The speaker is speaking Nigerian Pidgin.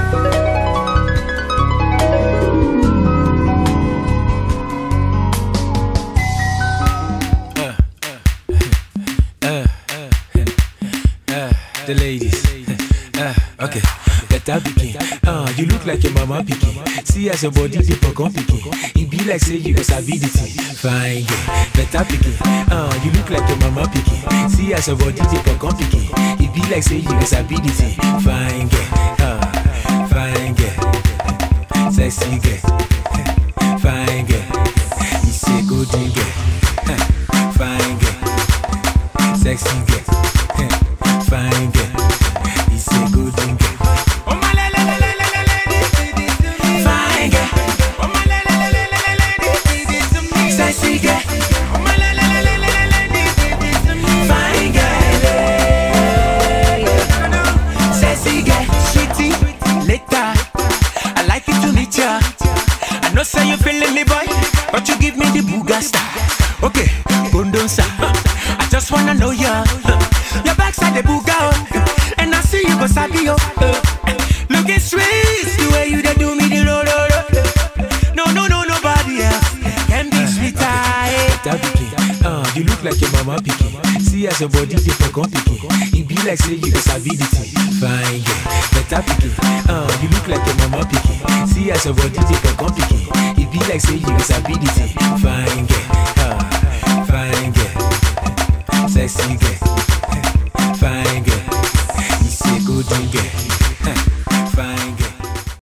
the ladies. Uh, okay, better pikin. Uh, you look like your mama pikin. See as your body dey pogon pikin. E be like say you go sabi the thing. Fine girl, better pikin. Uh, you look like your mama pikin. See as your body dey pogon pikin. E be like say you go sabi the thing. Fine girl, uh, fine girl, sexy girl, fine girl. You say golden girl, uh, fine girl, sexy girl, uh, fine girl. You say golden girl. Fine girl. Sexy girl. Fine girl. Sexy girl. Sweetie, later. I like it to meet ya. I know say you feeling me, boy, but you give me the booga star. Okay, Bondonsa. I just wanna know ya. Your backside the booga, oh. and I see you go sabi yo. Looking sweet, the way you dey do me the lo lo lo. No no no nobody else can be sweeter. eh. That pikin, uh, you look like your mama pikin. See as your body dey pogon pikin. E be like say you go sabi the thing. Fine girl, better pikin. Uh, you look like your mama pikin. See as your body dey pogon pikin. E be like say you go sabi the thing. Fine girl, uh, fine girl, sexy girl, fine girl. You say golden girl.